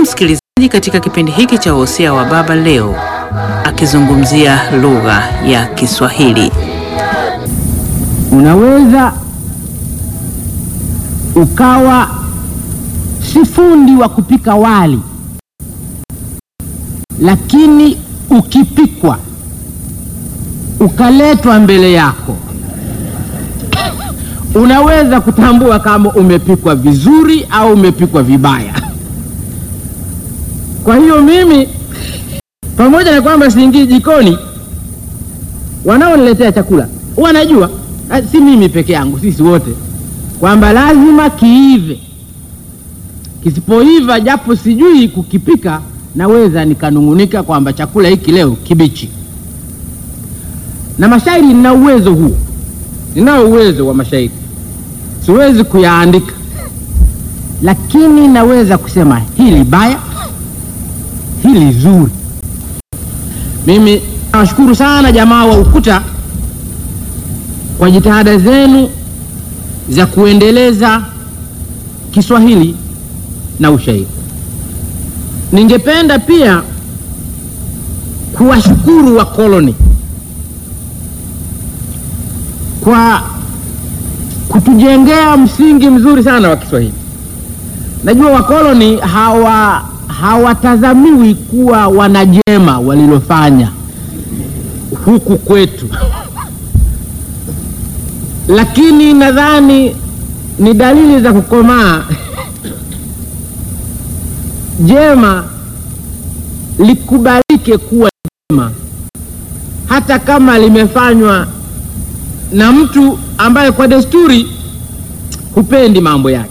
msikilizaji, katika kipindi hiki cha Wosia wa Baba leo akizungumzia lugha ya Kiswahili. Unaweza ukawa si fundi wa kupika wali, lakini ukipikwa ukaletwa mbele yako, unaweza kutambua kama umepikwa vizuri au umepikwa vibaya. Kwa hiyo mimi, pamoja na kwamba siingii jikoni, wanaoniletea chakula wanajua, si mimi peke yangu, sisi wote, kwamba lazima kiive. Kisipoiva, japo sijui kukipika, naweza nikanung'unika kwamba chakula hiki leo kibichi. Na mashairi, nina uwezo huo, ninao uwezo wa mashairi. Siwezi kuyaandika, lakini naweza kusema hili baya, hili zuri. Mimi nawashukuru sana jamaa wa Ukuta kwa jitihada zenu za kuendeleza Kiswahili na ushairi. Ningependa pia kuwashukuru wakoloni kwa kutujengea msingi mzuri sana wa Kiswahili. Najua wakoloni hawa hawatazamiwi kuwa wanajema walilofanya huku kwetu lakini nadhani ni dalili za kukomaa jema likubalike kuwa jema hata kama limefanywa na mtu ambaye kwa desturi hupendi mambo yake.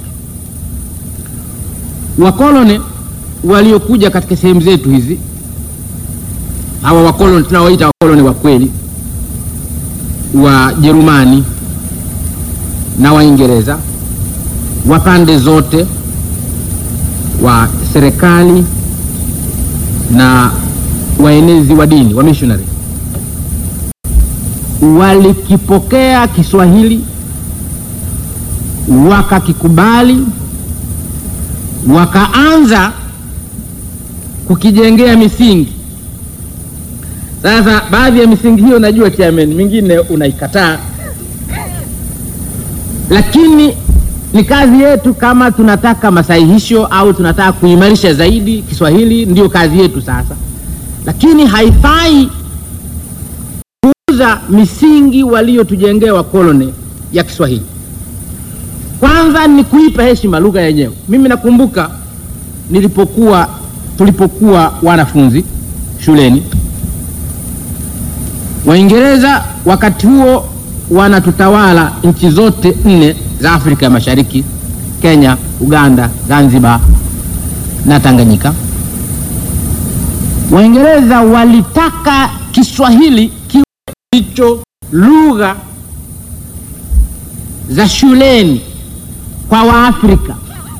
Wakoloni waliokuja katika sehemu zetu hizi, hawa wakoloni tunaoita wakoloni wa kweli wa Jerumani na Waingereza wa pande zote wa serikali na waenezi wa dini wa missionary walikipokea Kiswahili wakakikubali, wakaanza kukijengea misingi. Sasa baadhi ya misingi hiyo najua kiameni, mingine unaikataa lakini ni kazi yetu, kama tunataka masahihisho au tunataka kuimarisha zaidi Kiswahili, ndiyo kazi yetu sasa. Lakini haifai kuuza misingi waliotujengea wakoloni ya Kiswahili. Kwanza ni kuipa heshima lugha yenyewe. Mimi nakumbuka nilipokuwa tulipokuwa wanafunzi shuleni, Waingereza wakati huo wanatutawala nchi zote nne za Afrika ya Mashariki: Kenya, Uganda, Zanzibar na Tanganyika. Waingereza walitaka Kiswahili kiwe ndicho lugha za shuleni kwa Waafrika.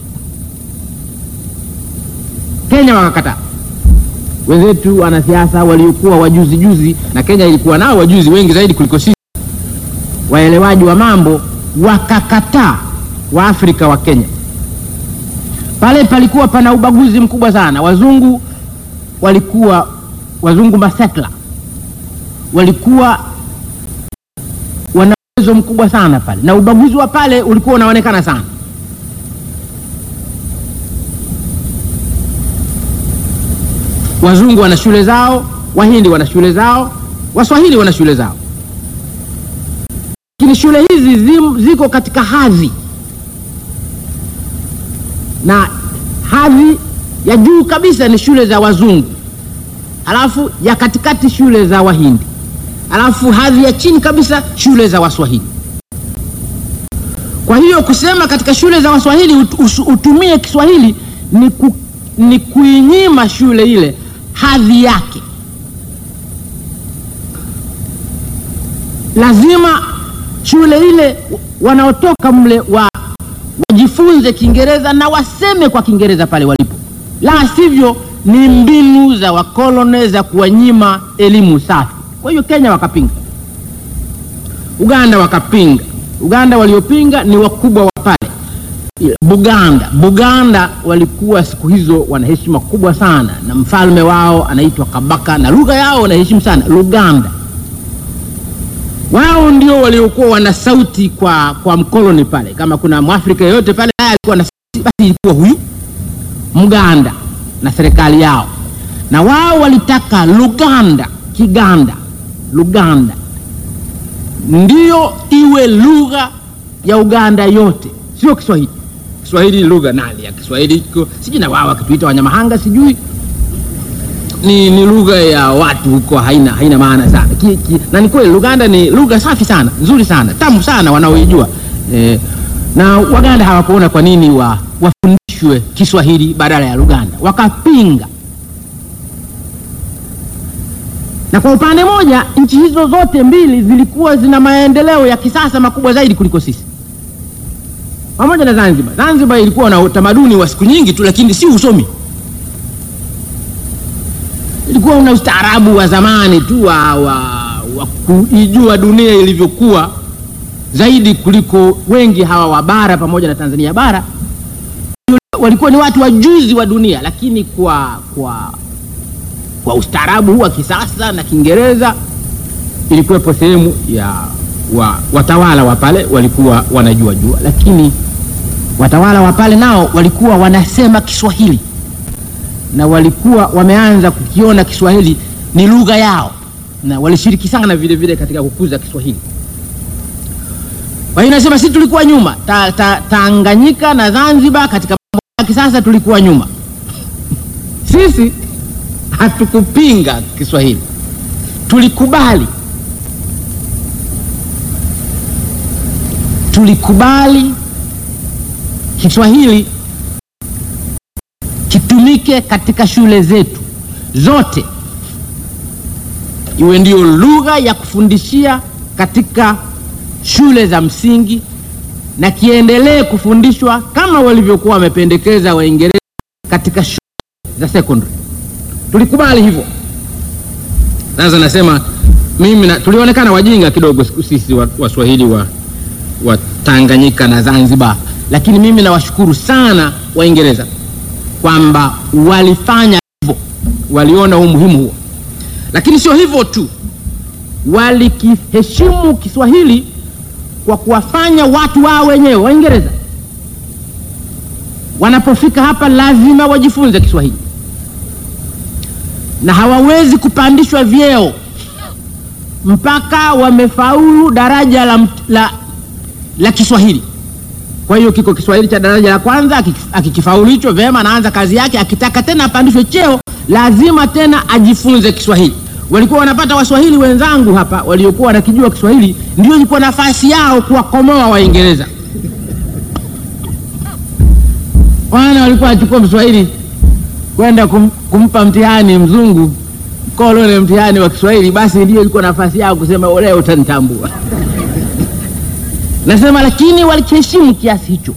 Kenya wakakataa. Wenzetu wanasiasa waliokuwa wajuzi juzi, na Kenya ilikuwa nao wajuzi wengi zaidi kuliko sisi waelewaji wa mambo wakakataa. Waafrika wa Kenya pale palikuwa pana ubaguzi mkubwa sana. Wazungu walikuwa wazungu masetla walikuwa wana uwezo mkubwa sana pale, na ubaguzi wa pale ulikuwa unaonekana sana. Wazungu wana shule zao, Wahindi wana shule zao, Waswahili wana shule zao lakini shule hizi zim, ziko katika hadhi na hadhi ya juu kabisa ni shule za wazungu, halafu ya katikati shule za Wahindi, halafu hadhi ya chini kabisa shule za Waswahili. Kwa hiyo kusema katika shule za Waswahili ut, us, utumie Kiswahili ni, ku, ni kuinyima shule ile hadhi yake. Lazima shule ile wanaotoka mle wa wajifunze Kiingereza na waseme kwa Kiingereza pale walipo, la sivyo ni mbinu za wakoloni za kuwanyima elimu safi. Kwa hiyo Kenya wakapinga, Uganda wakapinga. Uganda waliopinga ni wakubwa wa pale, Buganda. Buganda walikuwa siku hizo wana heshima kubwa sana, na mfalme wao anaitwa Kabaka, na lugha yao wanaheshimu sana Luganda. Wao ndio waliokuwa wana sauti kwa, kwa mkoloni pale. Kama kuna mwafrika yeyote pale naye alikuwa na sauti, basi ilikuwa huyu Mganda na serikali yao, na wao walitaka Luganda, Kiganda, Luganda ndiyo iwe lugha ya Uganda yote, sio Kiswahili. Kiswahili lugha nani ya Kiswahili iko sijui, na wao wakituita Wanyamahanga sijui ni, ni lugha ya watu huko, haina haina maana sana ki, ki, na ni kweli Luganda ni lugha safi sana nzuri sana tamu sana wanaoijua eh, na Waganda hawakuona kwa nini wa, wafundishwe Kiswahili badala ya Luganda, wakapinga. Na kwa upande moja nchi hizo zote mbili zilikuwa zina maendeleo ya kisasa makubwa zaidi kuliko sisi, pamoja na Zanzibar. Zanzibar ilikuwa na utamaduni wa siku nyingi tu, lakini si usomi ilikuwa una ustaarabu wa zamani tu wa, wa, wa kuijua dunia ilivyokuwa zaidi kuliko wengi hawa wa bara pamoja na Tanzania bara. Walikuwa ni watu wajuzi wa dunia, lakini kwa kwa kwa ustaarabu huu wa kisasa na Kiingereza ilikuwepo sehemu ya wa, watawala wa pale walikuwa wanajua jua, lakini watawala wa pale nao walikuwa wanasema Kiswahili na walikuwa wameanza kukiona Kiswahili ni lugha yao na walishiriki sana vile vile katika kukuza Kiswahili. Kwa hiyo nasema sisi tulikuwa nyuma ta, ta, Tanganyika na Zanzibar katika mambo ya kisasa tulikuwa nyuma. Sisi hatukupinga Kiswahili, tulikubali, tulikubali Kiswahili kitumike katika shule zetu zote, iwe ndiyo lugha ya kufundishia katika shule za msingi na kiendelee kufundishwa kama walivyokuwa wamependekeza Waingereza katika shule za secondary. Tulikubali hivyo. Sasa nasema mimi na, tulionekana wajinga kidogo sisi Waswahili wa, wa Tanganyika na Zanzibar, lakini mimi nawashukuru sana Waingereza kwamba walifanya hivyo, waliona umuhimu huo. Lakini sio hivyo tu, walikiheshimu Kiswahili kwa kuwafanya watu wao wenyewe Waingereza wanapofika hapa lazima wajifunze Kiswahili na hawawezi kupandishwa vyeo mpaka wamefaulu daraja la, la, la Kiswahili. Kwa hiyo kiko Kiswahili cha daraja la kwanza, akikifaulu hicho vyema, anaanza kazi yake. Akitaka tena apandishwe cheo, lazima tena ajifunze Kiswahili. Walikuwa wanapata Waswahili wenzangu hapa waliokuwa wanakijua Kiswahili, ndio ilikuwa nafasi yao kuwakomoa Waingereza. Wana walikuwa wachukua Mswahili kwenda kum, kumpa mtihani mzungu kolone mtihani wa Kiswahili, basi ndio ilikuwa nafasi yao kusema leo utanitambua. Nasema lakini walikiheshimu kiasi hicho.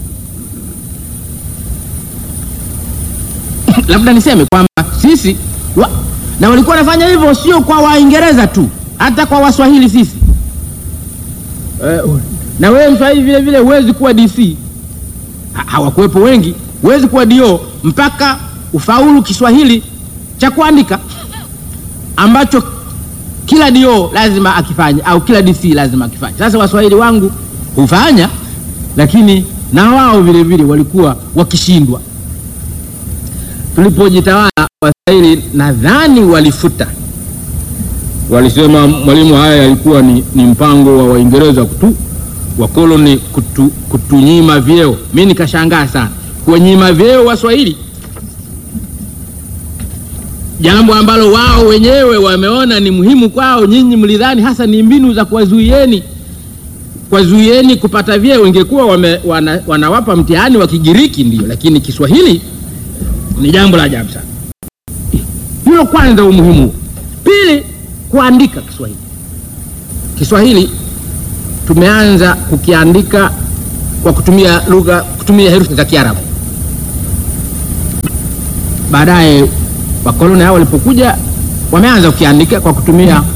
Labda niseme kwamba sisi wa, na walikuwa wanafanya hivyo sio kwa Waingereza tu, hata kwa Waswahili sisi. Uh, na wewe Mswahili vile vile huwezi kuwa DC, ha, hawakuwepo wengi, huwezi kuwa DO mpaka ufaulu Kiswahili cha kuandika ambacho kila dio lazima akifanye au kila DC lazima akifanye. Sasa waswahili wangu hufanya, lakini na wao vile vile walikuwa wakishindwa. Tulipojitawala waswahili nadhani walifuta, walisema mwalimu, haya yalikuwa ni, ni mpango wa Waingereza kutu wakoloni kutu, kutunyima vyeo. Mi nikashangaa sana kuwanyima vyeo waswahili jambo ambalo wao wenyewe wameona ni muhimu kwao. Nyinyi mlidhani hasa ni mbinu za kuwazuieni kuwazuieni kupata vyeo. Ingekuwa wana, wanawapa mtihani wa Kigiriki ndio, lakini Kiswahili ni jambo la ajabu sana. Hilo kwanza, umuhimu. Pili, kuandika Kiswahili. Kiswahili tumeanza kukiandika kwa kutumia lugha, kutumia herufi za Kiarabu. Baadaye wakoloni hao walipokuja wameanza kukiandika kwa kutumia